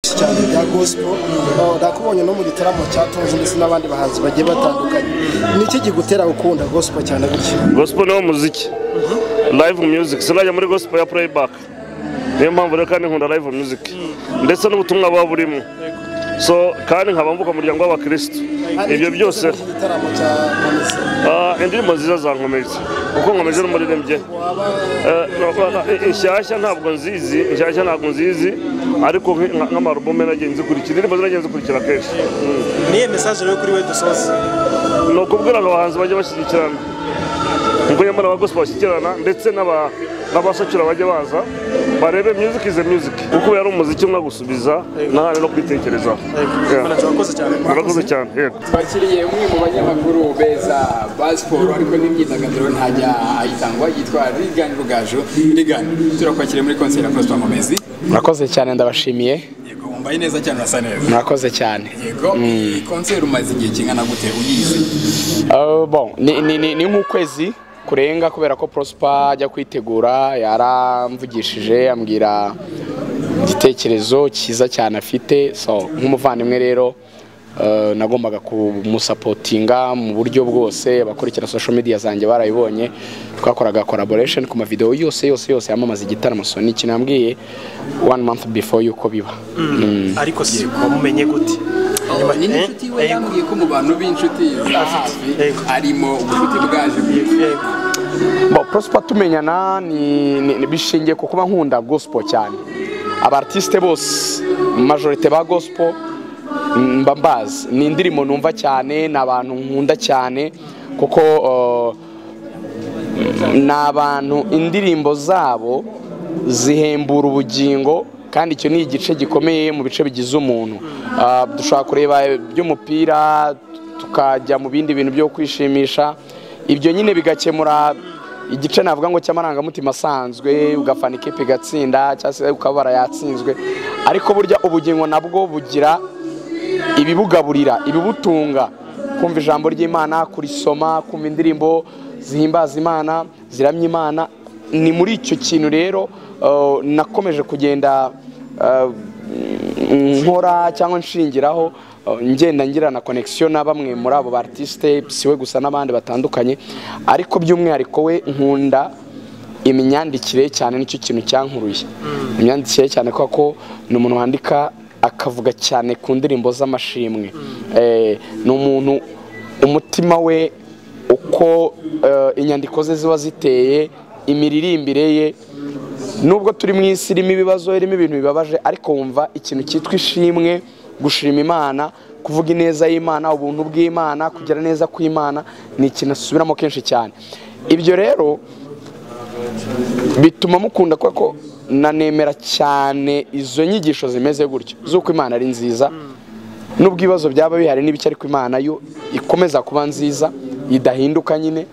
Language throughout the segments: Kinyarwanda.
cyane bya gospel nakubonye no mu gitaramo cyatunze ndetse n'abandi bahanzi bagiye batandukanye ni iki gigutera gukunda gospel cyane gutya gospel ni wo muziki live music sinajya muri gospel ya playback niyo mpamvu rero kandi nkunda live music ndetse n'ubutumwa buba burimo so kandi nkaba mvuga umuryango w'abakirisitu ibyo byose Iki gitaramo cya Nkomeze, Ah, indirimbo nziza zankomeretse kuko nkomeje n'umuririmbyi waba Eh, no, eh, inshyashya ntabwo nzizi inshyashya ntabwo nzizi ariko nk- nka- nk'amarubume nagiye nzikurikira indirimbo zinagiye nzikurikira kenshi niye mesaje rero kuri we dusoza ni ukubwira ngo abahanzi bajye bashyigikirana ubwo nyamara abagospel bashyigikirana ndetse n'aba- n'abasakira bajya baza barebe music is a music kuko ubu yari umuziki umwe gusubiza n'ahandi no kwitekerezaho Yeah. murakoze cyane murakoze cyane yego twakiriye umwe mu banyamakuru beza ba siporo ariko n'imyidagaduro ntajya ayitangwa yitwa rigani rugaju rigani turakwakiriye muri konseri ya prosper mumezi murakoze cyane ndabashimiye yego wambaye neza cyane urasa neza murakoze cyane yego iyi konseri umaze igihe kingana gute uyizi Uh, bon, ni, ni, ni, ni nk'ukwezi kurenga kubera ko prospa ajya kwitegura yaramvugishije ambwira igitekerezo cyiza cyane afite so nk'umuvandimwe rero uh, nagombaga kumusapotinga mu buryo bwose abakurikira social media zanjye barayibonye twakoraga collaboration ku mavideo yose yose yose yamamaza igitaramo so ni ikintu yambwiye one month before yuko biba ariko si wamumenye gute Nyuma ni n'inshuti we Yego. yambwiye ko mu bantu b'inshuti za hafi Yego. arimo ubucuti bwaje Yego. Bon, Prosper tumenyana ni, ni, ni bishingiye ku kuba nkunda gospel cyane abartiste bose majorite ba gospel mm, mba mbazi ni indirimbo numva cyane ni abantu nkunda cyane kuko uh, ni abantu indirimbo zabo zihembura ubugingo kandi icyo ni igice gikomeye mu bice bigize umuntu Ah, dushobora kureba iby'umupira tukajya mu bindi bintu byo kwishimisha ibyo nyine bigakemura igice navuga ngo cy'amarangamutima asanzwe ugafana ikipe igatsinda cyangwa se ukabara yatsinzwe ariko burya ubugingo nabwo bugira ibibugaburira ibibutunga kumva ijambo ry'imana kurisoma kumva indirimbo zihimbaza imana ziramya imana ni muri icyo kintu rero uh, nakomeje kugenda uh, mm, nkora cyangwa nshingiraho uh, ngenda ngira na connection na bamwe muri abo ba artiste siwe gusa n'abandi batandukanye ariko by'umwihariko we nkunda imyandikire cyane nicyo kintu cyankuruye imyandikire cyane kubera ko ni umuntu wandika akavuga cyane ku ndirimbo z'amashimwe Eh, ni umuntu umutima we uko eh, inyandiko ze ziba ziteye imiririmbire ye nubwo turi mu isi irimo ibibazo irimo ibintu bibabaje ariko wumva ikintu cyitwa ishimwe gushima imana kuvuga ineza y'imana ubuntu bw'imana kugira neza kw'imana ni ikintu asubiramo kenshi cyane ibyo rero bituma mukunda kubera ko nanemera cyane izo nyigisho zimeze gutyo z'uko imana ari nziza n'ubwo ibibazo byaba bihari n'ibice ariko imana yo ikomeza kuba nziza idahinduka nyine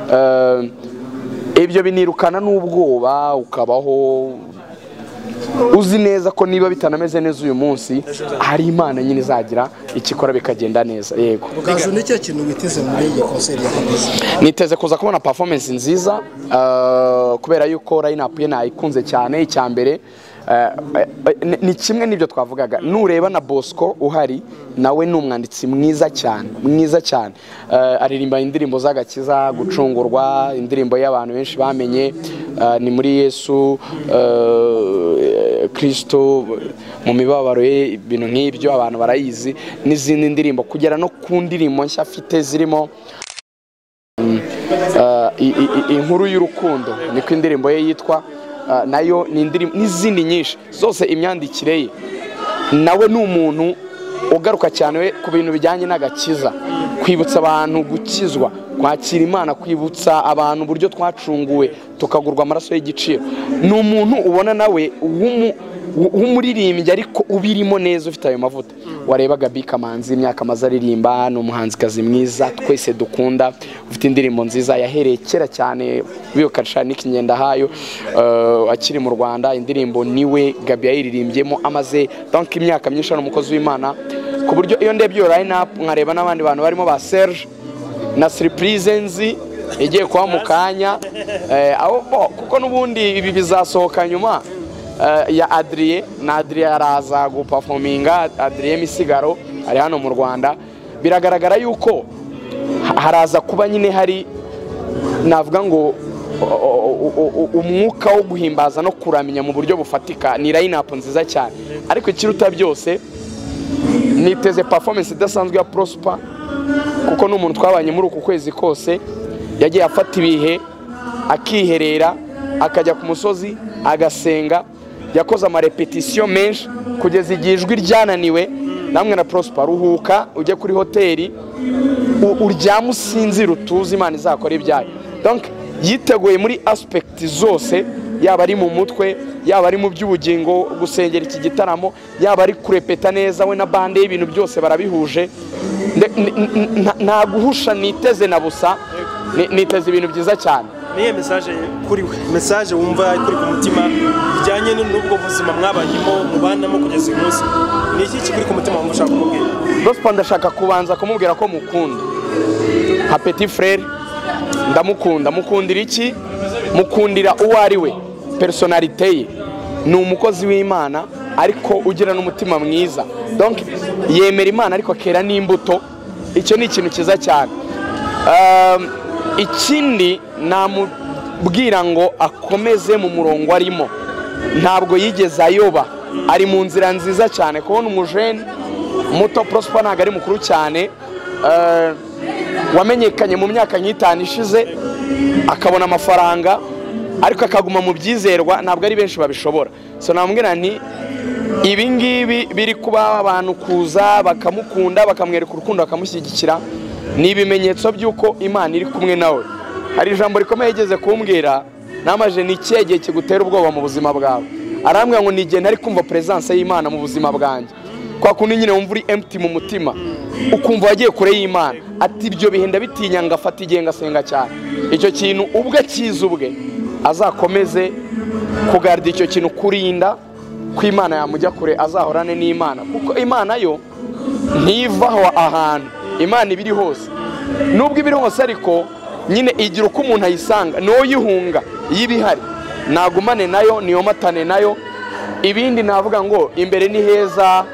Eh, ibyo binirukana n'ubwoba ukabaho uzi neza ko niba bitanameze neza uyu munsi hari imana nyine izagira ikikora bikagenda neza yego gaju ni cyo kintu witeze muri iyi konseri ya Nkomeze? niteze kuza kubona performance nziza uh, kubera yuko line up ye nayikunze cyane icya mbere uh, uh, ni- ni kimwe n'ibyo twavugaga nureba na Bosco uhari nawe ni umwanditsi mwiza cyane mwiza cyane uh, aririmba indirimbo z'agakiza gucungurwa indirimbo y'abantu benshi bamenye uh, ni muri Yesu uh, Kristo mu mibabaro ye ibintu nk'ibyo abantu barayizi n'izindi ndirimbo kugera no ku ndirimbo nshya afite zirimo Uh, i- i- i- inkuru y'urukundo niko indirimbo ye yitwa uh, nayo ni indirimbo n'izindi nyinshi zose imyandikire ye nawe ni umuntu ugaruka cyane we ku bintu bijyanye n'agakiza kwibutsa abantu gukizwa kwakira imana kwibutsa abantu uburyo twacunguwe tukagurwa amaraso y'igiciro ni umuntu ubona nawe w'umu- w- w'umuririmbyi ariko ubirimo neza ufite ayo mavuta warebaga Gabi Kamanzi imyaka amaze aririmba ni umuhanzikazi mwiza twese dukunda ufite indirimbo nziza yahereye kera cyane biyokarisha n'ikinyendahayo eh, akiri mu Rwanda indirimbo niwe Gabi yayiririmbyemo amaze donc imyaka myinshi ari umukozi w'Imana ku buryo iyo ndebye iyo line up nkareba n'abandi bantu barimo ba Serge na surprise nzi igiye kuba mu kanya eh, aho bo kuko n'ubundi ibi bizasohoka nyuma eh, ya adriye na adriye araza gupafominga adriye misigaro ari hano mu rwanda biragaragara yuko ha- haraza kuba nyine hari navuga ngo o- o- o- o- umwuka wo guhimbaza no kuramya mu buryo bufatika ni line-up nziza cyane ariko ikiruta byose niteze performance idasanzwe ya prosper kuko ni umuntu twabanye muri uku kwezi kose yagiye afata ibihe akiherera akajya ku musozi agasenga yakoze amarepetisiyo menshi kugeza igihe ijwi ryananiwe namwe na prosper ruhuka ujye kuri hoteli u- uryame usinzire utuze imana izakora ibyayo donc yiteguye muri aspect zose yaba ari mu mutwe yaba ari mu by'ubugingo gusengera iki gitaramo yaba ari kurepeta neza we na bande y'ibintu byose barabihuje Nde- n- n- nta- nta guhusha niteze na busa ni- niteze ibintu byiza cyane niye mesaje kuri we mesaje wumva ikuri ku mutima bijyanye n'ubwo buzima mwabanyemo mubanamo kugeza uyu munsi ni iki kikuri ku mutima wumva ushaka kumubwira Prosper ndashaka kubanza kumubwira ko mukunda nka petit frere ndamukunda mukundira iki mukundira uwo ari we personalite ye ni umukozi w'imana ariko ugira n'umutima mwiza donc yemera imana ariko akera n'imbuto icyo ni ikintu cyiza cyane Um, ikindi namubwira ngo akomeze mu murongo arimo ntabwo yigeze ayoba ari mu nzira nziza cyane kubona umujeni muto prosper ntabwo ari mukuru cyane Uh, wamenyekanye mu myaka nk'itanu ishize akabona amafaranga ariko akaguma mu byizerwa ntabwo ari benshi babishobora so namubwira nti ibi ngibi biri kuba abantu kuza bakamukunda bakamwereka urukundo bakamushyigikira ni ibimenyetso by'uko imana iri kumwe nawe hari ijambo rikomeye yigeze kumbwira namaje ni ikihe gihe kigutera ubwoba mu buzima bwawe arambwira ngo ni igihe ntari kumva peresanse y'imana mu buzima bwanjye kwa kundi nyine wumva uri emutiyeni mu mutima ukumva wagiye kure y'imana ati ibyo bihe ndabitinya ngo afate igihe ngasenga cyane icyo kintu ubwe akize ubwe azakomeze kugarda icyo kintu kurinda ko imana yamujya kure azahorane n'imana kuko imana yo ntivaho ahantu imana iba iri hose nubwo iba iri hose ariko nyine igira uko umuntu ayisanga n'uyihunga iyo iba ihari nagumane nayo niyomatane nayo ibindi navuga ngo imbere ni heza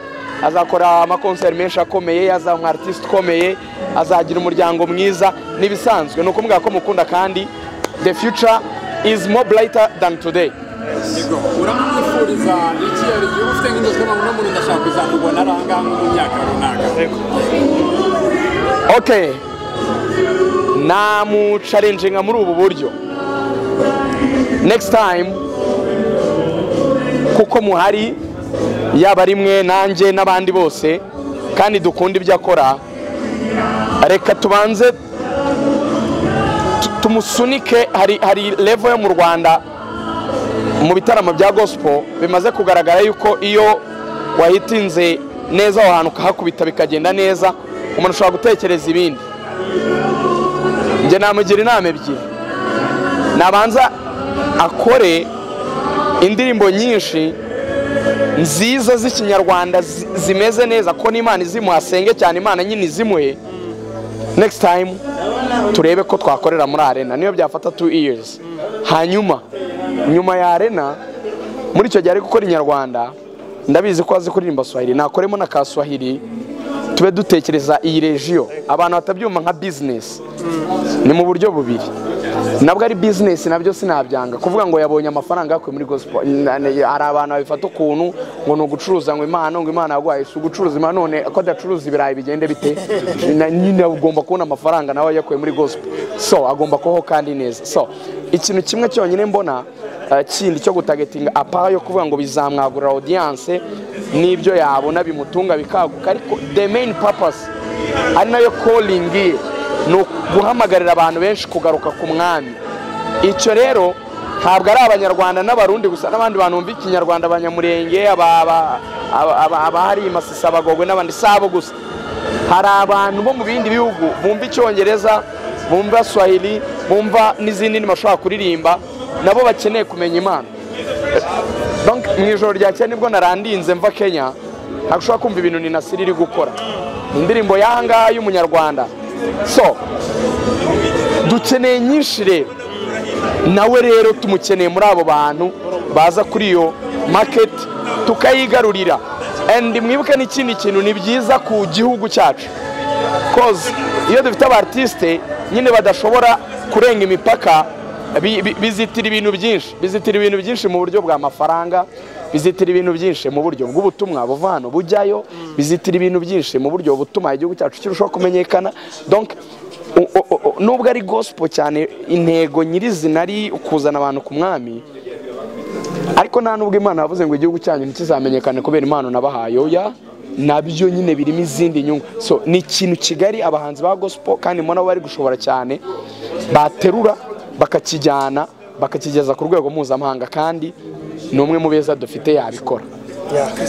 azakora amakonseri menshi akomeye azaba umu artiste ukomeye azagira umuryango mwiza n'ibisanzwe ni ukumubwira ko mukunda kandi the future is more brighter than today yego uramwifuriza iki yari igihe uba ufite nk'inzozi ukavuga ngo uno muntu ndashaka kuzamubona ari ahangaha nko mu myaka runaka okay namucarenjenga muri ubu buryo next time kuko muhari yaba ari mwe nanjye n'abandi bose kandi dukunda ibyo akora reka tubanze tu- tumusunike hari hari level yo mu rwanda mu bitaramo bya gospel bimaze kugaragara yuko iyo wahitinze neza aho hantu ukahakubita bikagenda neza umuntu ashobora gutekereza ibindi njye namugira inama ebyiri nabanza akore indirimbo nyinshi nziza z'ikinyarwanda zi- zimeze neza ko n'imana izimuha asenge cyane imana nyine izimuhe next time turebe ko twakorera muri arena niyo byafata two years hanyuma nyuma ya arena muri icyo gihe ari gukora inyarwanda ndabizi ko azi kuririmba swahili nakoremo na ka swahili tube dutekereza iyi rejiyo abantu batabyumva nka bizinesi ni mu buryo bubiri nabwo ari bizinesi nabyo sinabyanga kuvuga ngo yabonye amafaranga yakuye muri gospel na- na- hari abantu babifata ukuntu ngo ni ugucuruza ngo imana ngo imana yaguhaye si ugucuruza imana none ko adacuruza ibirayi bigende bite Na- nyine ugomba kubona amafaranga nawe yakuye muri gospel so agomba kubaho kandi neza so ikintu kimwe cyonyine mbona eh, kindi cyo gutagetinga apara yo kuvuga ngo bizamwagurira audience n'ibyo yabona bimutunga bikaguka ariko the main purpose ari nayo calling ye ni guhamagarira abantu benshi kugaruka ku mwami icyo rero ntabwo ari abanyarwanda n'abarundi gusa n'abandi bantu bumva ikinyarwanda abanyamurenge aba- aba- aba- aba- abahari masisi abagogwe n'abandi si abo gusa hari abantu bo mu bindi bihugu bumva icyongereza bumva swahili bumva n'izindi ndimi bashobora kuririmba nabo bakeneye kumenya imana Donc, mu ijoro rya cyane nibwo narandinze mva kenya ntabwo ushobora kumva ibintu ninasiri iri gukora Ni indirimbo yanga y'umunyarwanda so dukeneye nyinshi rero nawe rero tumukeneye muri abo bantu baza kuri iyo maketi tukayigarurira endi mwibuke n'ikindi kintu ni byiza ku gihugu cyacu koze iyo dufite abartisite nyine badashobora kurenga imipaka bi- bi- bizitira ibintu byinshi bizitira ibintu byinshi mu buryo bw'amafaranga bizitira ibintu byinshi mu buryo bw'ubutumwa buva hano bujyayo bizitira ibintu byinshi mu buryo butuma igihugu cyacu kirushaho kumenyekana donc u- u- u- nubwo ari gospel cyane intego nyirizina ari kuzana abantu ku mwami ariko nta nubwo imana yavuze ngo igihugu cyanyu ntikizamenyekane kubera impano nabahaye oya nabyo nyine birimo izindi nyungu so ni ikintu kigari abahanzi ba gospel kandi mbona bari gushobora cyane baterura bakakijyana bakakigeza ku rwego mpuzamahanga kandi ni umwe mu beza dufite yabikora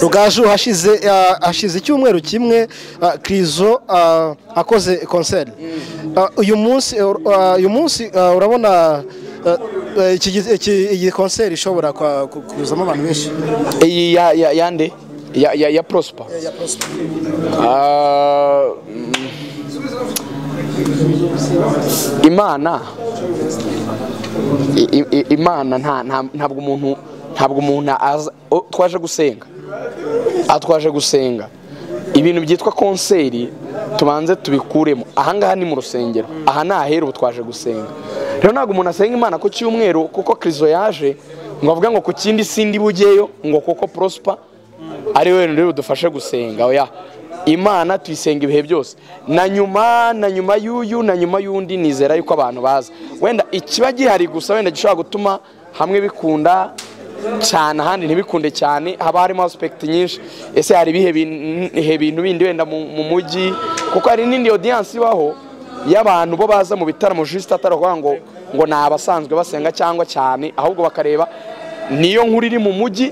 rugaju hashize ah, hashize icyumweru kimwe ah, krizo ah, akoze konseri Ah, uyu munsi ah, uyu munsi ah, urabona ah, ah, iki gi- iki- iyi konseri ishobora kwa- ku- kuzamo abantu benshi iyi ya ya yande ya ya, ya prosper Ah, mm, imana I- i- i- imana nta nta- ntabwo umuntu ntabwo umuntu aza o, twaje gusenga aha twaje gusenga ibintu byitwa konseri tubanze tubikuremo ahangaha ni mu rusengero aha ni ahera ubu twaje gusenga rero ntabwo umuntu asenga imana ku cyumweru kuko krizo yaje ngo avuge ngo ku kindi sindi bugeyo ngo kuko prosper ari we rero budufashe gusenga oya imana tuyisenga ibihe byose na nyuma na nyuma y'uyu na nyuma y'undi nizera yuko abantu baza wenda ikiba gihari gusa wenda gishobora gutuma hamwe bikunda cyane ahandi ntibikunde cyane haba harimo aspekiti nyinshi ese hari ibihe bin- ibihe bintu bindi wenda mu mu mujyi kuko hari n'indi audience ibaho y'abantu bo baza mu bitaramo juste atari ukuvuga ngo ngo ni abasanzwe basenga cyangwa cyane ahubwo bakareba niyo nkuru iri mu mujyi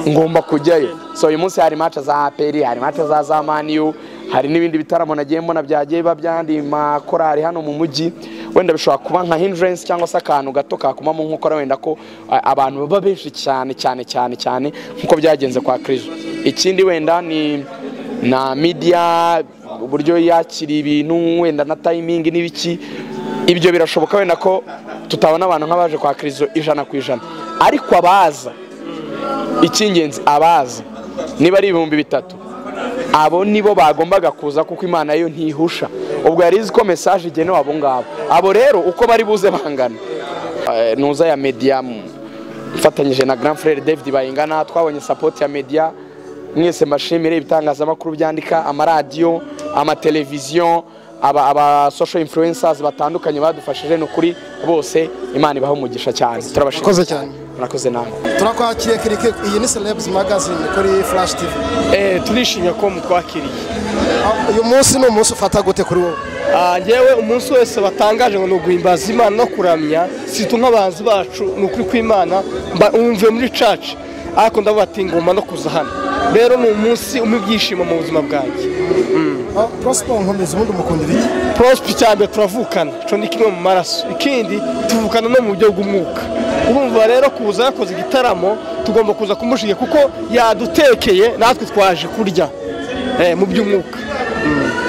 ngomba kujyayo so uyu munsi hari match za aperi hari match za za maniyu hari n'ibindi bitaramo nagiye mbona byagiye biba by'andi makorari hano mu mujyi wenda bishobora kuba nka hindurance cyangwa se akantu gato kakumamo nkokora wenda ko a- abantu baba benshi cyane cyane cyane cyane nk'uko byagenze kwa krizo ikindi wenda ni na media uburyo yakiriye ibintu wenda na tayimingi n'ibiki ibyo birashoboka wenda ko tutabona abantu nk'abaje kwa krizo ijana ku ijana ariko abaza icy'ingenzi abaza niba ari ibihumbi bitatu abo nibo bagombaga kuza kuko imana yo ntihusha ubwo yari izi ko mesaje igenewe abo ngabo abo rero uko bari buze bangana Eh, ntuza ya media m- mfatanyije na grand frere david bayingana twabonye sapoti ya media mwese mbashimire ibitangazamakuru byandika amaradiyo amateleviziyo aba, aba social influencers batandukanye badufashije ni ukuri bose imana ibaha umugisha cyane turabashimira Murakoze cyane. murakoze nawe turakwakiriye kirike iyi ni celebs magazine kuri flash tv Eh, turishimye ko mutwakiriye Ah, uyu munsi ni umunsi ufata gute kuri wowe Ah, njyewe umunsi wese batangaje ngo ni uguhimbaza imana no kuramya situ nk'abahanzi bacu ni ukuri kw'imana mba- umve muri caca ariko ndavuga ati ngomba no kuza hano rero ni umunsi umpa ibyishimo mu buzima bwanjye Ah, prosper nkomeza ubundi umukundira iki prospe cya mbere turavukana cyo ni kimwe mu maraso ikindi tuvukana no mu buryo bw'umwuka urumva rero kuza yakoze igitaramo tugomba kuza kumushiga kuko yadutekeye natwe twaje kurya eh, mu by'umwuka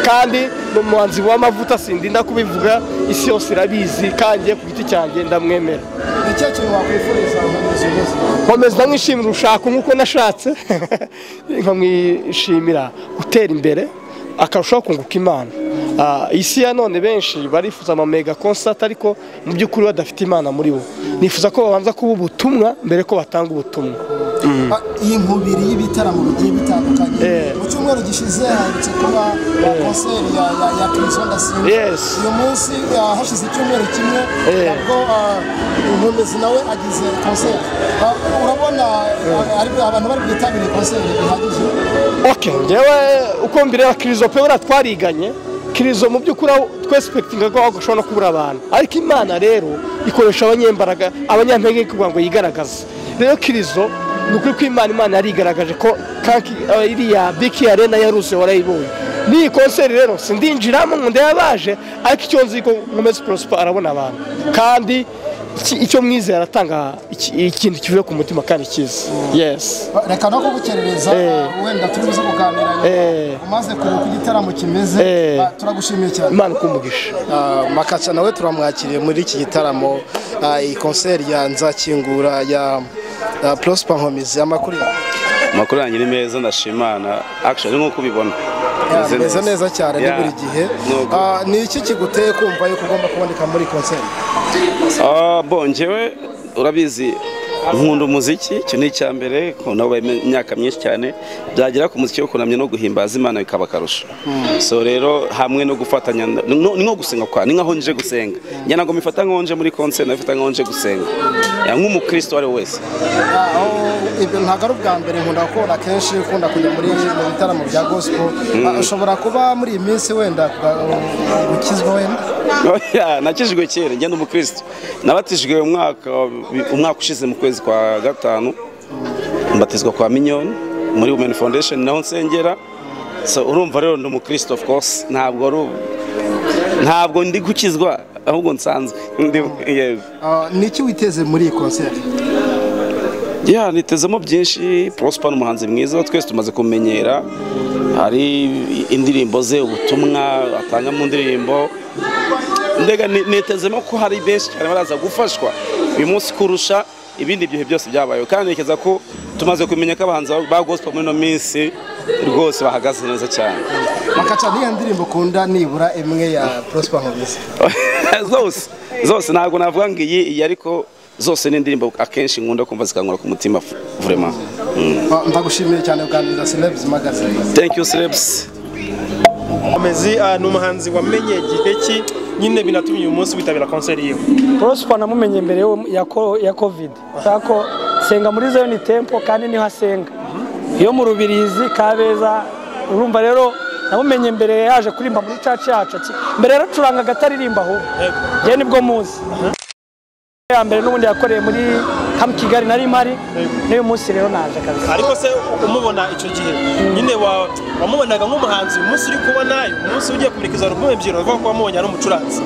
kandi ni umuhanzi w'amavuta sindinda kubivuga isi yose irabizi kandi njye ku giti cyanjye ndamwemera ni ikihe kintu wakwifuriza nkomeza uyu munsi nkomeza ndamwishimira urushako nk'uko nashatse nkamwishimira gutera imbere akarushaho kunguka imana Ah, isi ya none benshi barifuza ama mega concert ariko mu by'ukuri badafite imana muri bo nifuza ko babanza kuba ubutumwa mbere ko batanga ubutumwa Ah, iyi nkubiri y'ibitaramo bigiye bitandukanye Eh. mu cyumweru gishize haherutse kuba konseri ya ya ya Kizzo Ndasimba Yes. uyu munsi ah, hashize icyumweru kimwe Eh. nabwo ah, Nkomezi nawe agize konseri Ah, urabona ah, ari- abantu bari bwitabire konseri bihagije ok ngewe uko mbireba kirizo pe buriya twariganye kirizo mu by'ukuri aho twesipekitinga ko ashobora no kubura abantu ariko imana rero ikoresha abanyembaraga abanyampenge kugira ngo yigaragaze rero kirizo ni ukuri ko imana imana yarigaragaje ko kanki eh, iriya biki arena yaruse warayibonye n'iyi konseri rero sindinjiramo ngo ndebe abaje ariko icyo nzi ko nkomeze prosper arabona abantu kandi iki- icyo mwizeye aratanga iki- ikintu kivuye ku mutima kandi cyiza yes Ah, reka no kugukerereza Eh. ah, wenda turi buze kuganira Eh. umaze kureba uko igitaramo kimeze Eh. ah, turagushimiye cyane imana ikumugisha Ah, makaca nawe turamwakiriye muri iki gitaramo ah, iyi konseri ya nzakingura ya porosipa nkomizi amakuru yawe amakuru yanjye ni meza ndashimana akishoni nk'uko ubibona Meze meze neza cyane ni Yeah. buri gihe Nuko. Ah, ni iki kiguteye kumva yuko ugomba kuboneka muri konseri Ah, bo njyewe urabizi nkunda umuziki icyo ni icya mbere nabaye imyaka myinshi cyane byagera ku muziki wo kunamya no guhimbaza imana bikaba akarusho so rero hamwe no gufatanya no- ni nko gusenga kwa ni nkaho nje gusenga njye ntabwo mifata nkaho nje muri konseri nabifata nkaho nje gusenga Ya, nk'umukristo uwo ari we wese aho ibyo ntabwo ari ubwa mbere nkunda kubona akenshi ukunda kujya muri mu bitaramo bya gospel Ah, ushobora kuba muri iyi minsi wenda kuba- gukizwa wenda Oya, nakijijwe kera njye ni umukristo nabatijwe umwaka umwaka ushize mu kwezi kwa gatanu mbatizwa kwa minyoni muri women foundation naho nsengera so urumva rero ndi umukristo of course ntabwo ari u- ntabwo ndi gukizwa ahubwo nsanzwe ndi yego Ah, ni iki witeze muri iyi konseri ya nitezemo byinshi prosper ni umuhanzi mwiza twese tumaze kumenyera hari indirimbo ze ubutumwa atanga mu ndirimbo ndega ni- nitezemo ko hari benshi cyane baraza gufashwa uyu munsi kurusha ibindi bihe byose byabayeho kandi ntekereza ko tumaze kumenya ko abahanzi ba- ba gospel muri ino minsi rwose bahagaze neza cyane bakaca n'iyo ndirimbo ukunda nibura imwe ya porosipa nkomizi zose zose ntabwo navuga ngo iyi iyi ariko zose ni indirimbo akenshi nkunda kumva zikankura ku mutima vraiment Mm. Ah, ndagushimiye cyane kuganiriza sinebuzi magazine thank you celebs amezi ah, ni umuhanzi wamenye igihe ki nyine binatumye uyu munsi witabira konseri yiwe porosipa namumenye mbere yo- ya ko- ya kovide ko senga muri zone tempo kandi niho asenga iyo mu rubirizi kabeza urumva rero namumenye mbere yaje kuririmba muri caca yacu ati, mbere rero acurangaga ataririmba ahubwo njye nibwo muzi ya mbere n'ubundi yakoreye muri hamu kigali na rimari n'uyu munsi rero naje kabisa ariko se umubona icyo gihe nyine wa- wamubonaga nk'umuhanzi uyu munsi uri kubona uyu munsi ugiye kumurikiza alubumu ebyiri uravuga ko wamubonye ari umucuranzi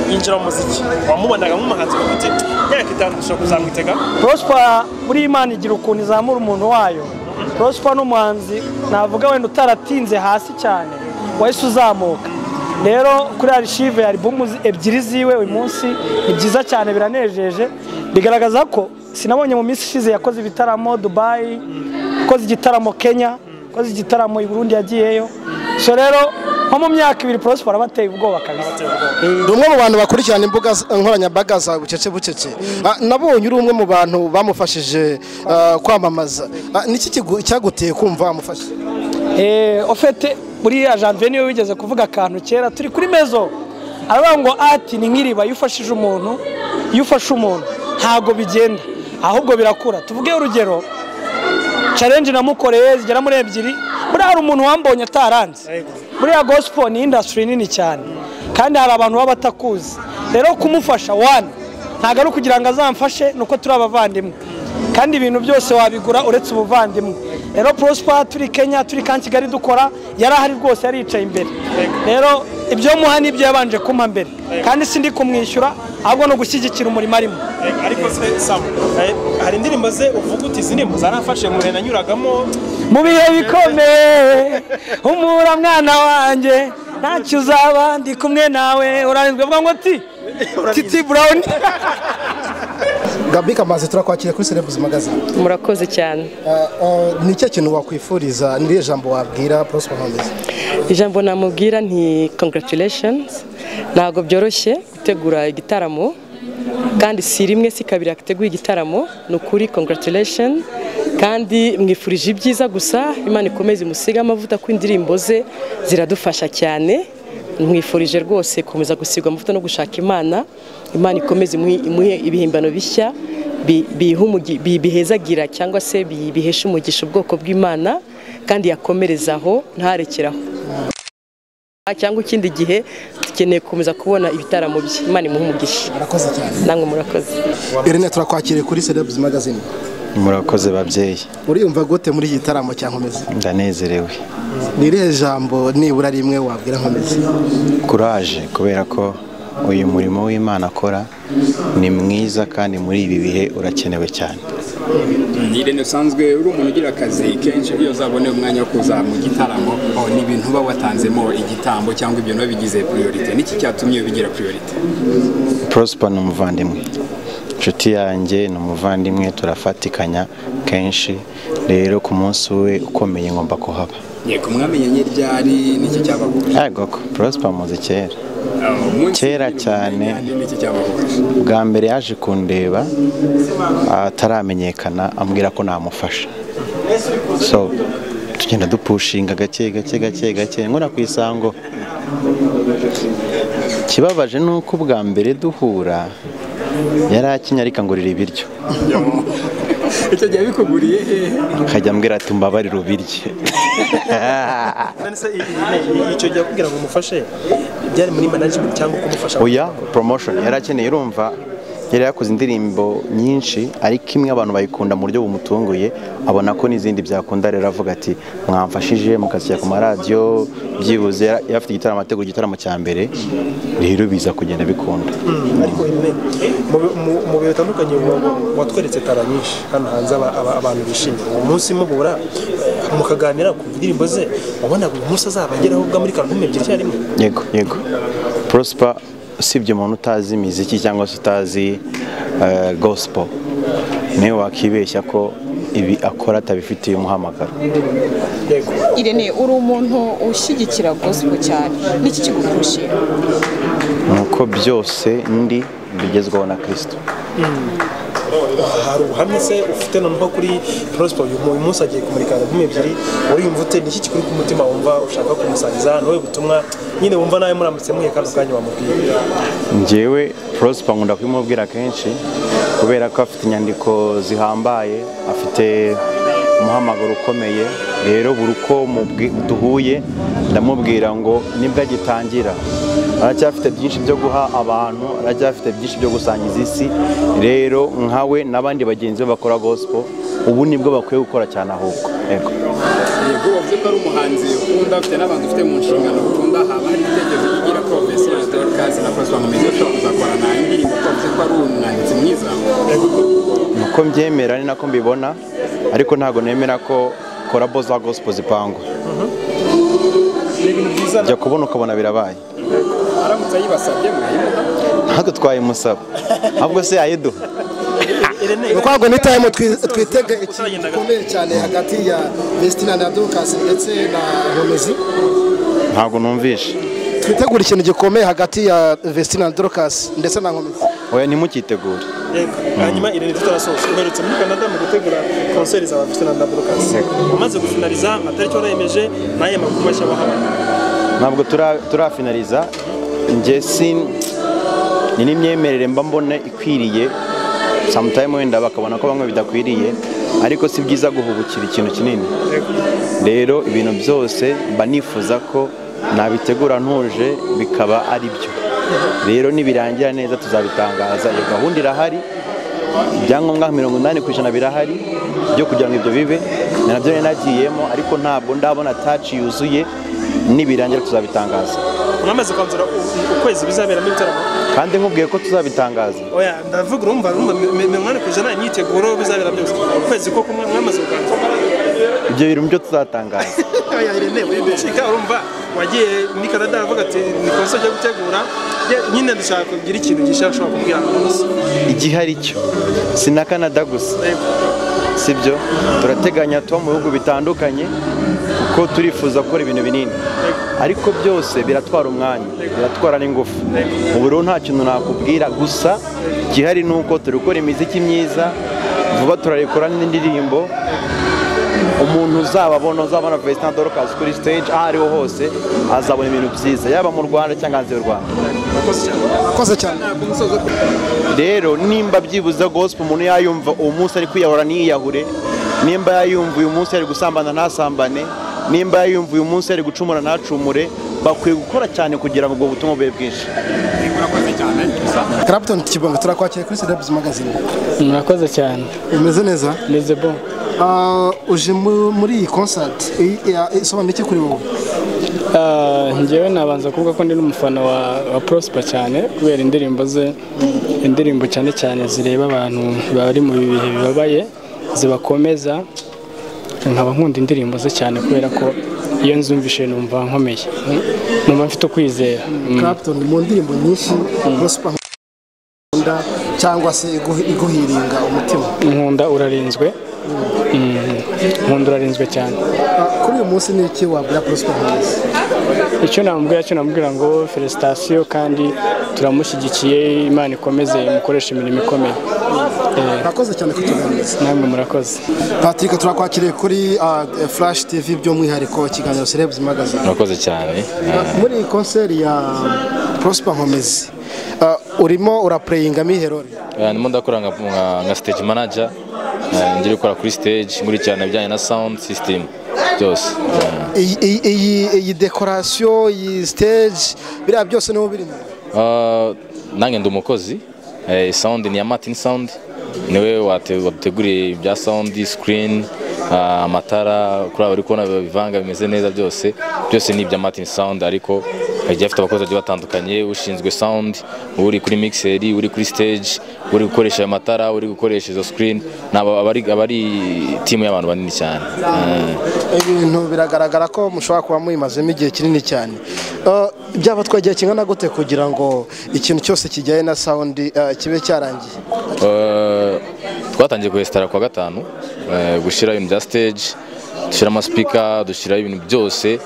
yinjira mu muziki wamubonaga nk'umuhanzi ufite imyaka itanu dushobora kuzamwitega porosipa buriya imana igira ukuntu izamura umuntu wayo porosipa n'umuhanzi navuga wenda utaratinze hasi cyane wahise uzamuka rero kuri arishive hari bumu ebyiri ziwe uyu munsi ni byiza cyane biranejeje bigaragaza ko sinabonye mu minsi ishize yakoze ibitaramo dubayi yakoze igitaramo kenya yakoze igitaramo i burundi yagiyeyo so rero nko mu myaka ibiri porosipa arabateye ubwoba kabisa Eh, ni umwe mu bantu bakurikirana imbuga z- nkoranyambaga za bucece bucece Ah, nabonye uri umwe mu bantu bamufashije ah, kwamamaza Ah, niki kigu- cyaguteye kumva wamufashe Eh, ofete buriya janvier niwe wigeze kuvuga akantu kera turi kuri mezo aravuga ngo ati ni nk'iriba iyo ufashije umuntu iyo ufashe umuntu ntabwo bigenda ahubwo birakura tuvuge urugero challenge namukoreye zigera muri ebyiri buriya hari umuntu wambonye ataranze buriya gospel ni industry nini cyane kandi hari abantu baba batakuzi rero kumufasha one ntabwo ari ukugira ngo azamfashe ni uko turi abavandimwe kandi ibintu byose wabigura uretse ubuvandimwe rero prosper turi kenya turi ka kigali dukora yari ahari rwose yaricaye imbere rero ibyo muha nibyo yabanje kumpa mbere kandi sindi kumwishyura ahubwo no gushyigikira umurimo arimo Eh, ariko se samu eh, hari indirimbo ze uvuga uti izi ndirimbo zarafashe mu bihe nanyuragamo mu bihe bikomeye humura mwana wanjye ntacyo uzaba ndi kumwe nawe uranizwe avuga ngo ti titi burawuni gabi kamaze turakwakira kuri serebuzi magazine murakoze cyane Ah, ah, ni ikihe kintu wakwifuriza ni irihe jambo wabwira porosipa nkomizi ijambo namubwira nti congratulations ntabwo byoroshye gutegura igitaramo kandi si rimwe si kabiri yateguye igitaramo ni ukuri congratulation kandi mwifurije ibyiza gusa imana ikomeze imusige amavuta ko indirimbo ze ziradufasha cyane mwifurije rwose gukomeza gusigwa amavuta no gushaka imana imana ikomeze imuhe- imuhe ibihimbano bishya bi- biha umugi- bi- bihezagira cyangwa se bi- bihesha umugisha ubwoko bw'imana kandi yakomerezaho ntarekeraho cyangwa ikindi gihe dukeneye gukomeza kubona ibitaramo bye imana imuhe umugisha murakoze cyane namwe murakoze irene turakwakiriye kuri serebuzi magazine murakoze babyeyi uriyumva gute muri iki gitaramo cya nkomezi ndanezerewe ni irihe jambo nibura rimwe wabwira nkomezi kuraje kubera ko uyu murimo w'imana akora ni mwiza kandi muri ibi bihe urakenewe cyane Irene usanzwe uri umuntu ugira akazi kenshi iyo uzabone umwanya wo kuza mu gitaramo oh, ni ibintu uba watanzemo igitambo cyangwa ibintu biba bigize priorite niki cyatumye ubigera priorite prosper ni umuvandimwe inshuti yanjye ni umuvandimwe turafatikanya kenshi rero ku munsi we ukomeye ngomba kuhaba yego mwamenye ryari n'iki cyabahuje yego prosper muzi kera umunsi kera cyane n'iki cyabahuje bwa mbere yaje kundeba ataramenyekana ambwira ko namufasha so tugenda dupushinga gake gake gake gake nkora ku isango ikibabaje ni uko ubwa mbere duhura yari akinnye ariko angurira ibiryo icyo gihe bikuguriye hehe akajya ambwira ati mbabarire ubirye none se i- i- icyo gihe akubwira ngo umufashe byari muri management cyangwa kumufasha oya promotion yari akeneye urumva yari yakoze indirimbo nyinshi ariko imwe abantu bayikunda mu buryo bumutunguye abona ko n'izindi byakunda rero avuga ati mwamfashije mukashyira ku maradiyo byibuze yari yari afite igitaramo ategura igitaramo cya mbere rero biza kugenda bikunda ariko nyine mu- mu- mu bihe bitandukanye wa- wa- watweretse tara nyinshi hano hanze aba- aba- abantu bishimye uwo munsi muhura eh, mukaganira ku ndirimbo ze wabonaga uyu munsi azaba ageraho ubwo muri karume ebyiri icyarimwe yego yego prosper usibye umuntu utazi imiziki cyangwa se utazi eh, gospel niwe wakibeshya ko ibi akora atabifitiye umuhamagaro Irene uri umuntu ushyigikira gospel cyane n'iki kigukurusha nuko byose ndi bigezweho na kristo hari ubuhamya se ufite noneho kuri prosper uyu mu- uyu munsi agiye kumurika albumu ebyiri uriyumva ute niki kikuri ku mutima wumva ushaka kumusangiza hano we butumwa nyine wumva nawe muramutse muhuye kano kanya wamubwiye njyewe prosper nkunda kubimubwira kenshi kubera ko afite inyandiko zihambaye afite umuhamagaro ukomeye rero buri uko mubwi- duhuye ndamubwira ngo nibwo agitangira aracyafite byinshi byo guha abantu aracyafite byinshi byo gusangiza isi rero nkawe n'abandi bagenzi be bakora gospel ubu nibwo bakwiye gukora cyane ahubwo yego yego wavuze ko ari umuhanzi ukunda afite n'abantu ufite mu nshingano ukunda haba hari ibitekerezo by'igira profesi na dorcas na prosper mu mezi ushobora kuzakora na indirimbo ko wavuze ko ari umwanditsi mwiza uko mbyemera ni nako mbibona ariko ntabwo nemera ko korabo za gospel zipangwa jya kubona ukabona birabaye aramutse ayibasabye mwayimuha ntabwo twayimusaba ahubwo se yayiduha urwango ni tayimu twitega ikintu gikomeye cyane hagati ya vestina na dukasi ndetse na nkomezi ntabwo numvishe twitegura ikintu gikomeye hagati ya vestina na dorokasi ndetse na nkomezi oya ntimukitegure Yego. hanyuma irene tutarasoza uherutse muri canada mu gutegura konseri za bafitana na dorcas umaze gufinaliza amatariki warayemeje n'aya makuru mashya wahabona ntabwo tura- turafinariza njye sin ni n'imyemerere mba mbona ikwiriye samutayimu wenda bakabona ko bamwe bidakwiriye ariko si byiza guhubukira ikintu kinini rero ibintu byose mba nifuza ko nabitegura ntuje bikaba ari byo rero nibirangira neza tuzabitangaza iyo gahunda irahari ibyangombwa mirongo inani ku ijana birahari byo kugira ngo ibyo bibe ni nabyo nari nagiyemo ariko ntabwo ndabona taci yuzuye nibirangira tuzabitangaza mwamaze kwanzura u- ukwezi bizaberamo ibitaramo kandi nkubwiye ko tuzabitangaza oya ndavuga urumva urumva mi- mi- mirongo inani ku ijana imyiteguro bizabera byose ukwezi ko kumwe mwamaze kukanzura ibyo bintu byo tuzatangaza oya irene uri gucika urumva wagiye muri canada aravuga ati ni konseri yo gutegura Ye- nyine dushaka kugira ikintu gishya ushobora kumbwira abantu bose igihe ari cyo si na canada gusa Yego. sibyo turateganya tuba mu bihugu bitandukanye kuko turifuza gukora ibintu binini ariko byose biratwara umwanya biratwara n'ingufu ubu rero nta kintu nakubwira gusa igihari ni uko turi gukora imiziki myiza vuba turarekura n'indirimbo umuntu uzababona uzabona Vestina Dorcas kuri stage aho ariho hose azabona ibintu byiza yaba mu Rwanda cyangwa hanze y'u Rwanda murakoze cyane rero nimba byibuze gospel umuntu yayumva uwo munsi ari kwiyahura ntiyiyahure nimba yayumva uyu munsi ari gusambana ntasambane nimba yayumva uyu munsi ari gucumura ntacumure bakwiye gukora cyane kugira ngo ubwo butumwa bube bwinshi murakoze cyane karapitoni kibonga turakwakira kuri sedabizi magazine murakoze cyane umeze neza meze bo Ah, uje mu- muri iyi konsati isobanura iki kuri wowe Ah, njyewe nabanza kuvuga ko ndi n'umufana wa, wa prosper cyane kubera indirimbo ze indirimbo cyane cyane zireba abantu bari mu bihe bibabaye zibakomeza nkaba nkunda indirimbo ze cyane kubera ko iyo nzumvishe numva nkomeye numva mfite ukwizera karapitoni mu ndirimbo nyinshi prosper nkunda cyangwa se igu- iguhiringa umutima nkunda urarinzwe Mm, nkunda urarinzwe cyane Ah, kuri uyu munsi ni iki wabwira prosper nkuzi icyo namubwira cyo namubwira ngo felicitation kandi turamushyigikiye imana ikomeze mukoreshe imirimo ikomeye murakoze cyane kutuganiriza namwe murakoze patrick turakwakiriye kuri ah, flash tv by'umwihariko ikiganiro celebs magazine murakoze cyane muri iyi konseri ya prosper nkomezi ah, urimo urapureyinga miherori Eh, ndimo ndakora nka- nka- nka stage manager eh, ngiri gukora kuri stage nkurikirana ibijyanye na sound system byose Eh, iyi iyi- iyi dekorasiyo iyi stage biriya byose niho birimo Ah, nange ndi umukozi Eh, sound ni ya martin sound niwe wate- waduteguriye ibya sound screen ah, amatara kuri aba uri kubona bivanga bimeze neza byose byose ni ibya martin sound ariko agiye afite abakozi bagiye batandukanye ushinzwe sound uri kuri mixeri uri kuri stage uri gukoresha ayo matara uri gukoresha izo screen ni aba aba ari- aba ari timu y'abantu banini cyane Eh. ibintu biragaragara ko mushobora kuba muyimazemo igihe kinini cyane Ah, byaba twagiye kingana gute kugira ngo ikintu cyose kijyanye na sound ah, kibe cyarangiye Eh, twatangiye guhesitara kuwa gatanu eh, gushyira ibintu bya stage dushyira amasipika dushyiraho ibintu byose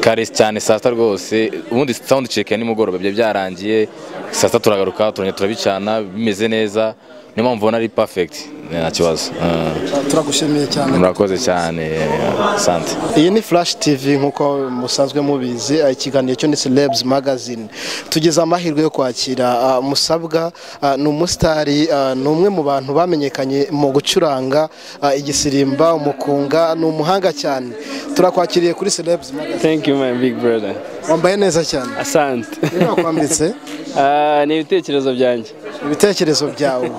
kare cyane saa sita rwose ubundi sound check ya nimugoroba byari byarangiye saa sita turagaruka turongera turabicana bimeze neza niyo mpamvu ubona ari perfect eh, nta kibazo Eh, turagushimiye cyane murakoze cyane eh, asante iyi ni flash tv nk'uko musanzwe mubizi ah, ikiganiro cyo ni celebs magazine tugize amahirwe yo kwakira ah, musabwa ah, ni umusitari ah, ni umwe mu bantu bamenyekanye mu gucuranga ah, igisirimba umukunga ni umuhanga cyane turakwakiriye kuri celebs magazine Thank you my big brother. wambaye neza cyane Asante. niba wakwambitse Ah, ni ibitekerezo byanjye. ibitekerezo byawe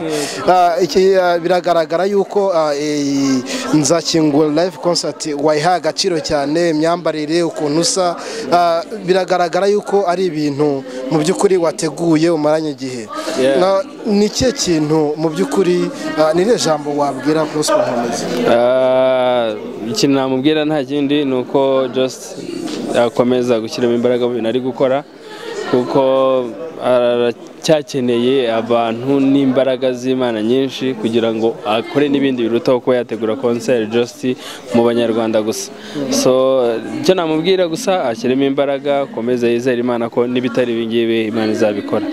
Ah, iki, ah, biragaragara yuko ah, iyi nzakingura live concert wayihaye agaciro cyane imyambarire ukuntu usa Ah, biragaragara yuko ari ibintu mu by'ukuri wateguye umaranye igihe Yeah. Na- ni ikihe kintu mu by'ukuri ah, ni irihe jambo wabwira prosper nkomezi Ah, ikintu namubwira nta kindi ni uko just akomeza gushyiramo imbaraga mu bintu ari gukora kuko aracyakeneye abantu n'imbaraga z'imana nyinshi kugira ngo akore n'ibindi birutaho kuba yategura concert just mu banyarwanda gusa so icyo namubwira gusa ashyiremo imbaraga akomeze yizere imana ko n'ibitari ibi ngibi imana izabikora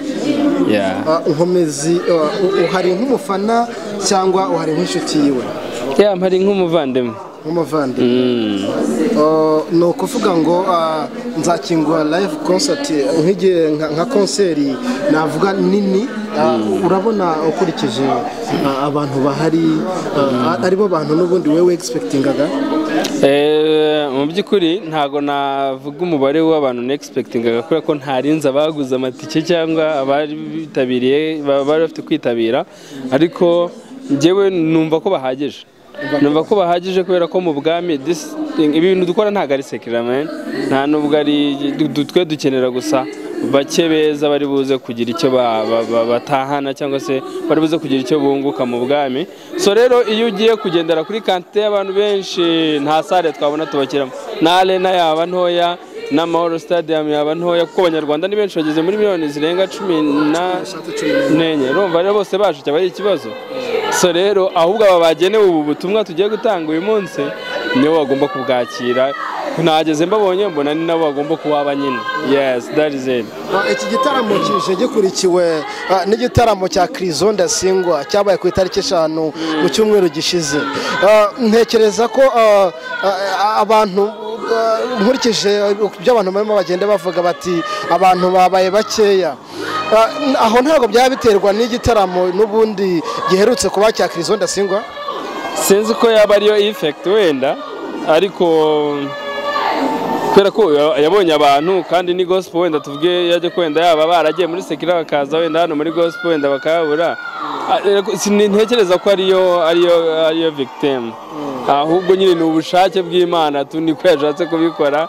yeah. Ah, nkomezi ah, u- uhari nk'umufana cyangwa uhari nk'inshuti yiwe ya mpari nk'umuvandimwe nk'umuvandimwe Uh, ni ukuvuga ngo uh, nzakingura live concert uh, nk'igihe nka- nka konseri navuga nini uh, urabona ukurikije uh, abantu bahari uh, aribo bantu n'ubundi wewe expectingaga Eh, mu by'ukuri ntago navuga umubare w'abantu nexpectingaga kubera ko ntarinze abaguze amatike cyangwa abari bitabiriye ba- bari bafite kwitabira ariko njyewe numva ko bahagije numva ko bahagije kubera ko mu bwami this thing- ibintu dukora ntago ari sekiramenti nta nubwo ari du- du- twe dukenera gusa bake beza bari buze kugira icyo ba- ba- ba- batahana cyangwa se bari buze kugira icyo bunguka mu bwami so rero iyo ugiye kugendera kuri kantite y'abantu benshi nta sare twabona tubakiramo na arena yaba ntoya n'amahoro stadium yaba ntoya kuko abanyarwanda ni benshi bageze muri miliyoni zirenga cumi na- n'enye urumva rero bose baje cyaba ari ikibazo so rero ahubwo aba bagenewe ubu butumwa tugiye gutanga uyu munsi nibo bagomba kubwakira nageze mbabonye mbona ni nabo bagomba kuwaba nyine yes that is it Uh, iki gitaramo kije gikurikiwe uh, n'igitaramo cya Krizo Ndasingwa cyabaye ku itariki eshanu mu cyumweru gishize Uh, ntekereza ko uh, uh, abantu uh, nkurikije ibyo abantu barimo bagenda bavuga bati abantu babaye bakeya Uh, n- aho ntabwo byaba biterwa n'igitaramo n'ubundi giherutse kuba cya Krizo Ndasingwa sinzi ko yaba ariyo effect wenda ariko kubera ko yabonye abantu kandi ni gospel wenda tuvuge yajya ko wenda yaba baragiye muri sekira bakaza wenda hano muri gospel wenda bakabura ntekereza ko ariyo ariyo ariyo victim ahubwo nyine ni ubushake bw'imana tu niko yashatse kubikora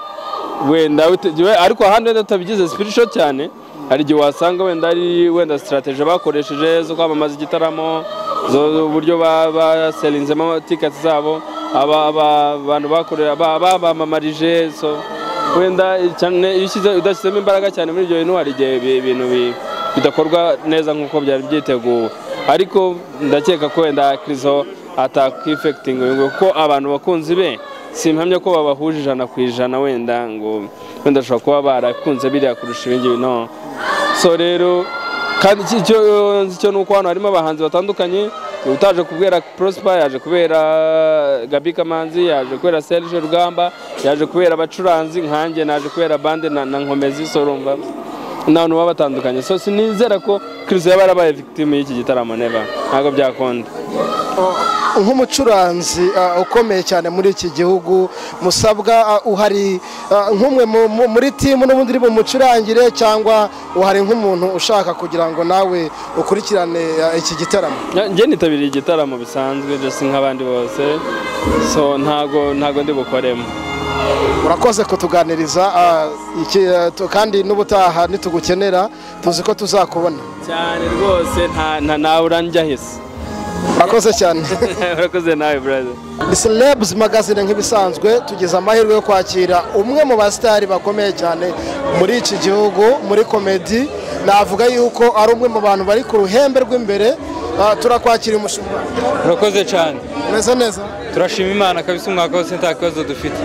wenda bitegewe- ariko ahandi wenda tutabigize spiritual cyane hari igihe wasanga wenda ari wenda strategy bakoresheje zo kwamamaza igitaramo zo- zo- uburyo ba- baselinzemo tickets zabo aba- aba- abantu bakorera ba- babamamarije so wenda cyane iyo ushyize- udashyizemo imbaraga cyane muri ibyo bintu hari igihe ibi- ibintu bi- bidakorwa neza nk'uko byari byiteguwe ariko ndakeka ko wenda kirizo atakifekitinga kuko abantu bakunzi be simpamya ko babahuje ijana ku ijana wenda ngo wenda ashobora kuba barakunze biriya kurusha ibindi no so rero kandi iki cyo nzi cyo ni uko hano harimo abahanzi batandukanye utaje kubera prosper yaje kubera gabi kamanzi yaje kubera serge rugamba yaje kubera abacuranzi nkanjye naje kubera bande na na nkomezi sorumva n'abantu baba batandukanye so sinizera ko chris yaba yarabaye victime y'iki gitaramo neva ntabwo byakunda nk'umucuranzi uh, ukomeye cyane muri iki gihugu musabwa uh, uhari uh, nk'umwe mu- mu- muri timu n'ubundi uri bumucurangire cyangwa uhari nk'umuntu ushaka kugira ngo nawe ukurikirane uh, iki gitaramo njye nitabiriye igitaramo bisanzwe just nk'abandi bose so ntago ntago ndi bukoremo urakoze kutuganiriza uh, iki, uh, tu- kandi n'ubutaha nitugukenera tuzi ko tuzakubona cyane rwose nta nta nawe uranjya hisi urakoze cyane urakoze nawe brother ni celebs magazine nk'ibisanzwe tugize amahirwe yo kwakira umwe mu basitari bakomeye cyane muri iki gihugu muri komedi navuga yuko ari umwe mu bantu bari ku ruhembe rw'imbere Ah, turakwakira umushinga urakoze cyane umeze neza turashima imana kabisa umwaka wose nta kibazo dufite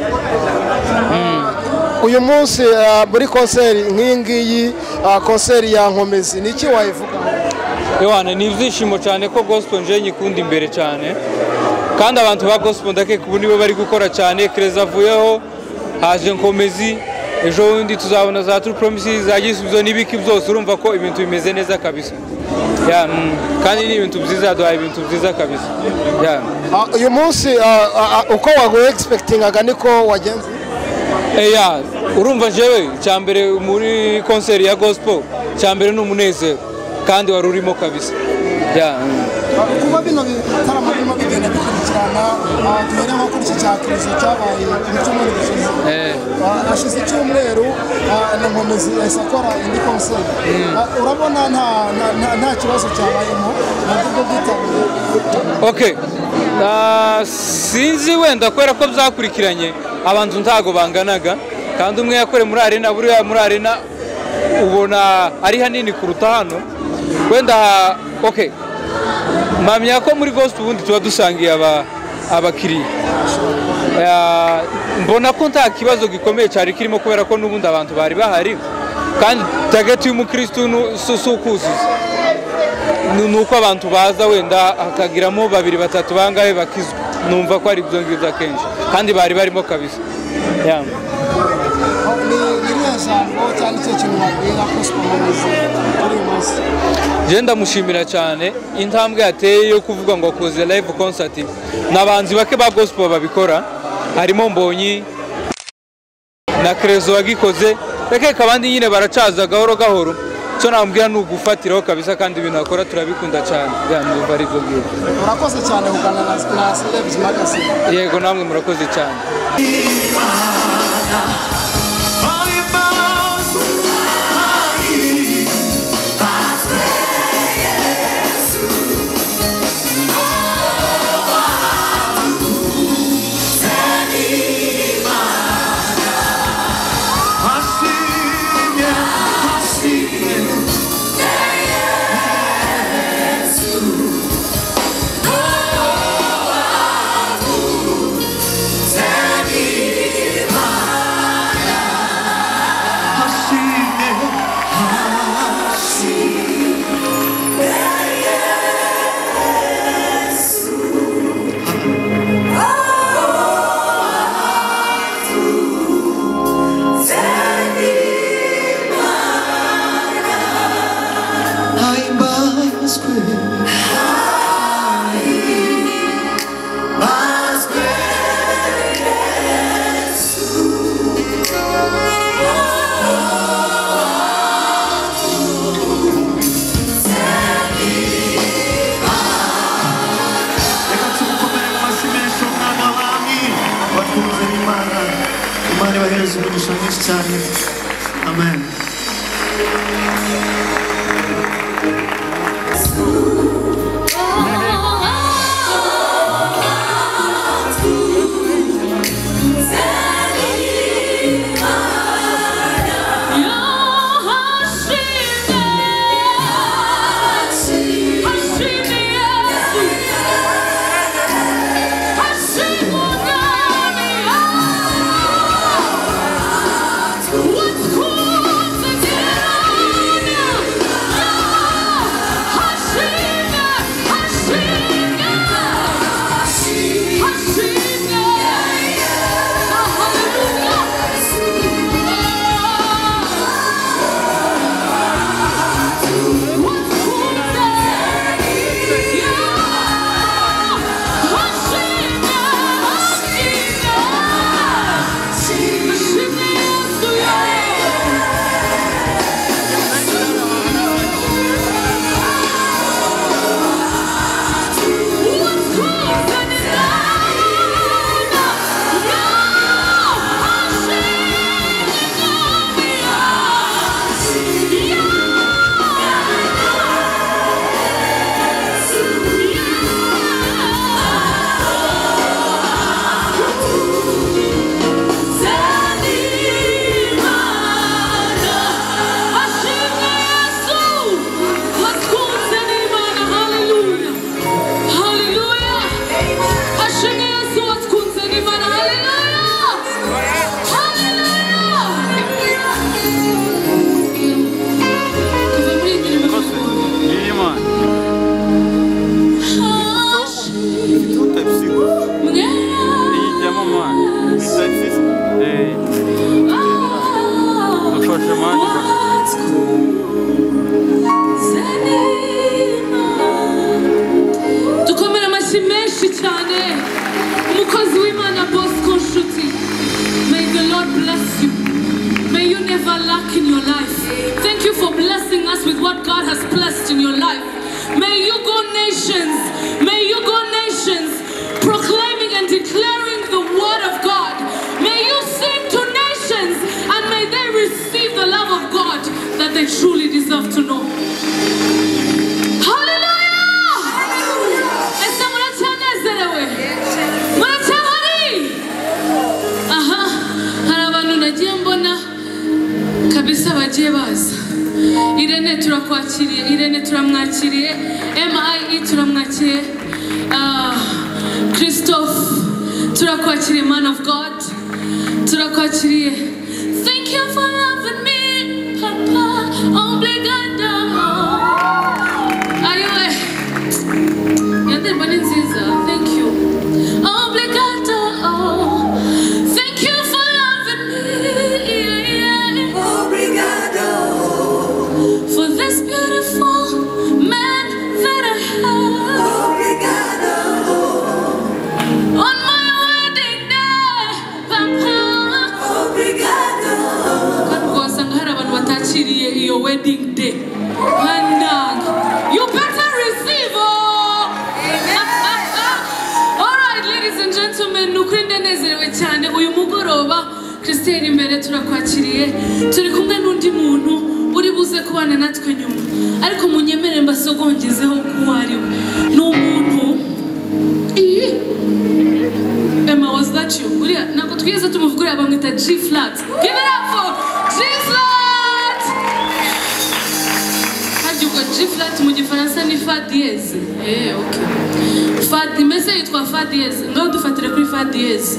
uyu munsi ah, muri konseri nk'iyi ngiyi ah, konseri ya nkomezi ni iki wayivuga Yohana ni ibyishimo cyane ko gospel nje nyikunda imbere cyane kandi abantu ba gospel ndakeka ubu nibo bari gukora cyane kereza avuyeho haje nkomezi ejo bundi tuzabona za true promises za gisubizo n'ibiki byose urumva ko ibintu bimeze neza kabisa ya, mm, kandi ni ibintu byiza yaduhaye ibintu byiza kabisa ya. Ah, uyu munsi ah, ah, ah, uko waguexpectingaga niko wagenze Eya, urumva jewe cyambere muri konseri ya gospel cyambere ni umunezero kandi wari urimo kabisa ya, mm. kuba bino bitaramo birimo bigenda bikurikirana ah, duhere nko kuri iki cya kirizo cyabaye mu cyumweru gishize Eh. Ah, hashize icyumweru ah, na nkomezi yahise akora indi konseri Mm. Ah, urabona nta- nta- nta- nta kibazo cyabayemo nabwo bwo bwitabiriye ok Ah, sinzi wenda kubera ko byakurikiranye abantu ntago banganaga kandi umwe yakoreye muri arena buriya muri arena ubona ari hanini kuruta hano wenda ok mpamya ko muri gospel ubundi tuba dusangiye aba- abakiriya Ah, mbona ko nta kibazo gikomeye cyari kirimo kubera ko n'ubundi abantu bari bahari kandi tageti y'umukirisitu nu- si si ukuzuza Ni- ni uko abantu baza wenda hakagiramo babiri batatu bangahe bakizwa numva ko ari ibyo ngibyo akenshi kandi bari barimo kabisa Ah, Ya. ni iriya jambo cyangwa icyo kintu babwira gospel nkomezi kuri uyu munsi njye ndamushimira cyane intambwe yateye yo kuvuga ngo akoze live concert ni abahanzi bake ba gospel babikora harimo mbonyi na kerezo wagikoze rekeka abandi nyine baracaza gahoro gahoro cyo nambwira ni ugufatiraho kabisa kandi ibintu bakora turabikunda cyane Ya, numva ari ibyo ngibyo urakoze cyane kuganira na- na celebs magazine yego namwe murakoze cyane Imana ibahereze umugisha mwinshi cyane amen Yeah. never lack in your life. Thank you for blessing us with what God has blessed in your life. May you go nations. May you go nations proclaiming and declaring the word of God. May you sing to nations and may they receive the love of God that they truly deserve to know. Hallelujah! Ese muratanezerwe? Muratabari? aha hari abantu nagiye mbona kabisa bagiye baza irene turakwakiriye irene turamwakiriye MIE turamwakiriye Ah, christophe turakwakiriye man of god turakwakiriye thank you for loving me papa obrigada ayiwe iyo ndirimbo ni nziza thank you obrigada oh. Thank you for loving me. Obrigado. For this beautiful man that I have. Obrigado. On my wedding day, Papa. Obrigado. Kandi wasanga hari abantu batakiriye iyo wedding day. Mandanga. You better receive, oh. Alright, ladies and gentlemen, ni ukuri ndanezerewe cyane uyu mugoroba christine imbere turakwakiriye turi kumwe n'undi muntu uri buze kubana natwe nyuma ariko munyemere mbasogongezeho uwo ari we ni umuntu iyi emma was that you uriya ntabwo twigeze tumuvuga uriya bamwita g flat give it up for g flat harya ubwo g flat mu gifaransa ni fa diyeze eh okay fa imeze yitwa fa diyeze ngaho dufatire kuri fa diyeze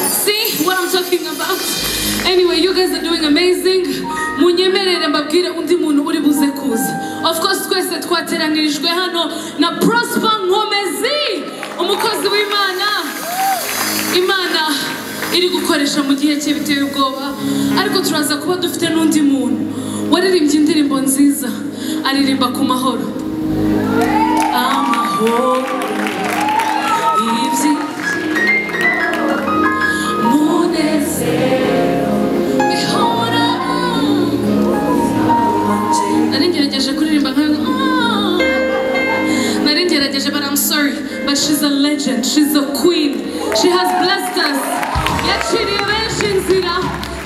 See what I'm talking about? Anyway, you guys are doing amazing. Munyemerere mbabwire undi muntu uri buze kuza. Of course twese twateranyirijwe hano na Prosper Nkomezi, umukozi w'Imana. Imana iri gukoresha mu gihe cye biteye ubwoba, ariko turaza kuba dufite n'undi muntu waririmbye indirimbo nziza, aririmba ku mahoro. Amahoro. Ibyi nari ngerageje kuririmba nka Ah. nari ngerageje but i'm sorry but she's a legend she's a queen she has blessed us yaciriye benshi inzira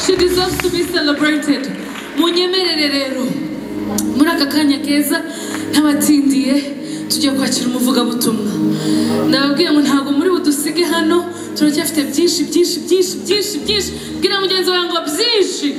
she deserves to be celebrated munyemerere rero muri aka kanya keza ntabatindiye tugiye kwakira umuvugabutumwa ndababwiye ngo ntabwo muri budusige hano turacyafite byinshi byinshi byinshi byinshi byinshi bwira mugenzi wawe ngo byinshi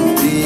Kurakara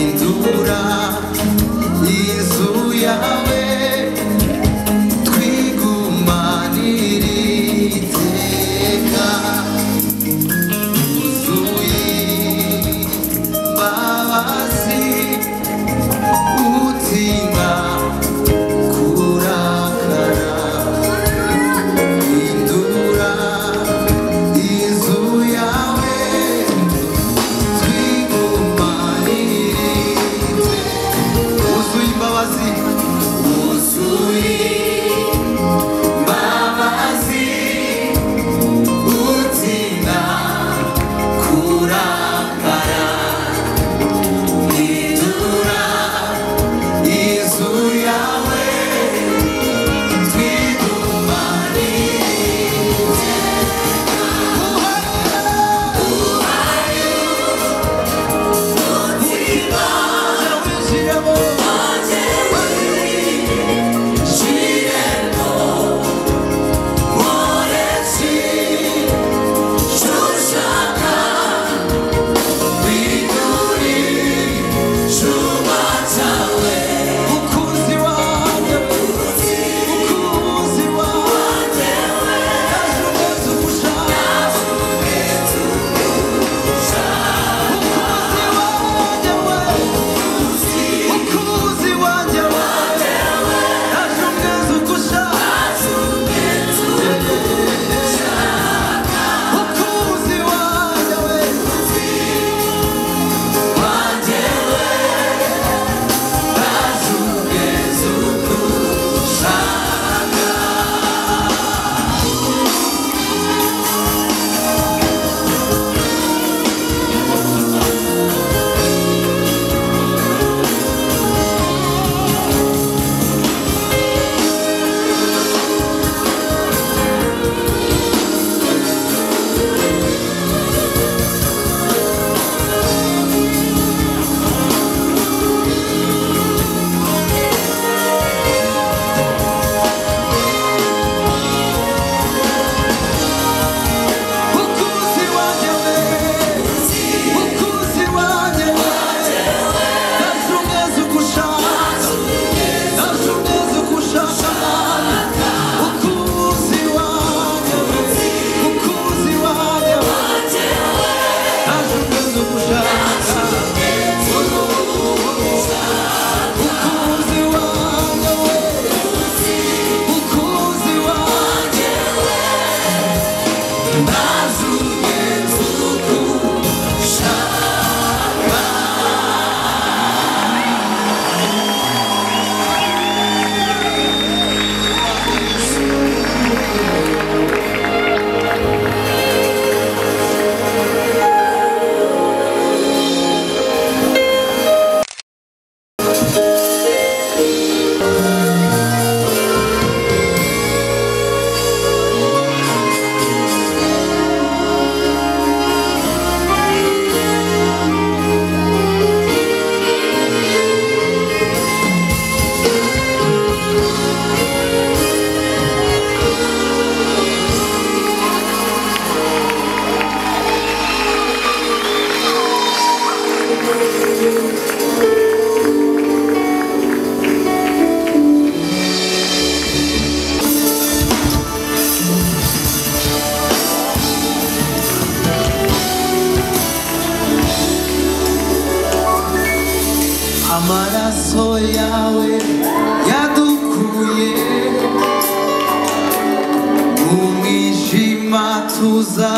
gatuza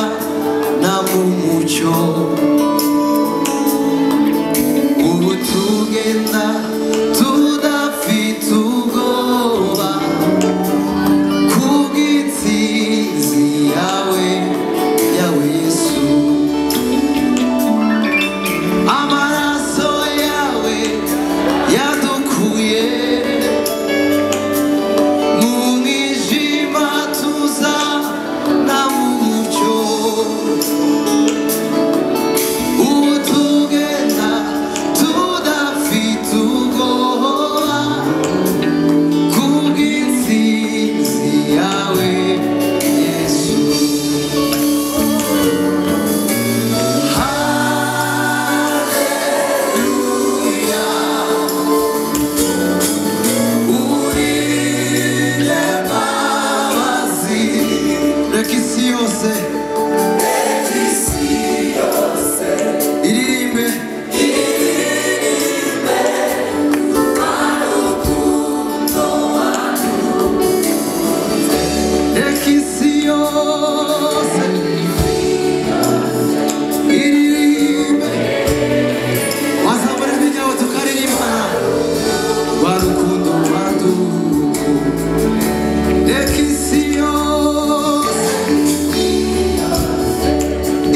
na mu mucyo ubu tugenda tudafite ubwoba ku bw'intsinzi yawe yawe yesu amaraso yawe yadukuye mu mwijima tuza na mu mucyo ubu tugenda tudafite ubwoba ku bw'intsinzi yawe yesu wazamura iminyago tukaririmba rwa rukundo rwa Reka isi yose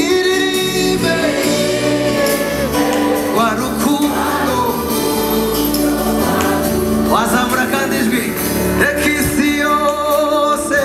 iririmbe rwa rukundo wazamura kandi ijwi reka isi yose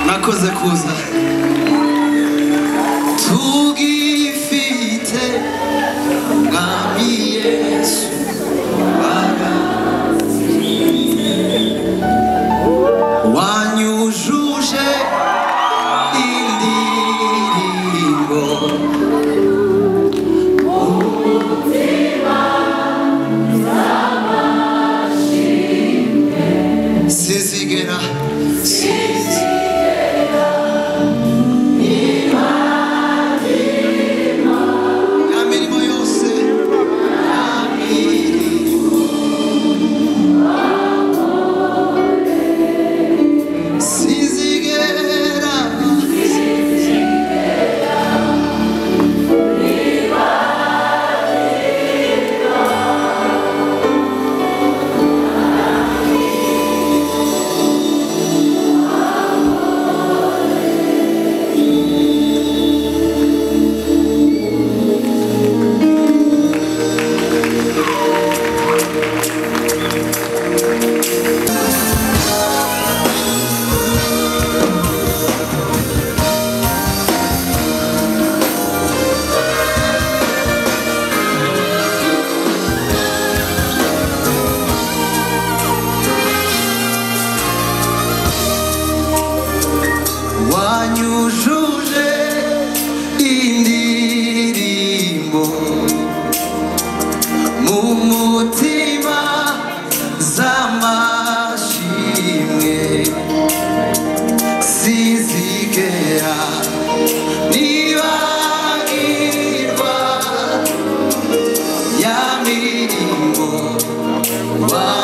mwakoze kuza tugifite mwami yesu baba wanyujuje indirimbo sizigera wanyujuje indirimbo mu mutima z'amashimwe sizigera nibagirwa ya mirimbo wa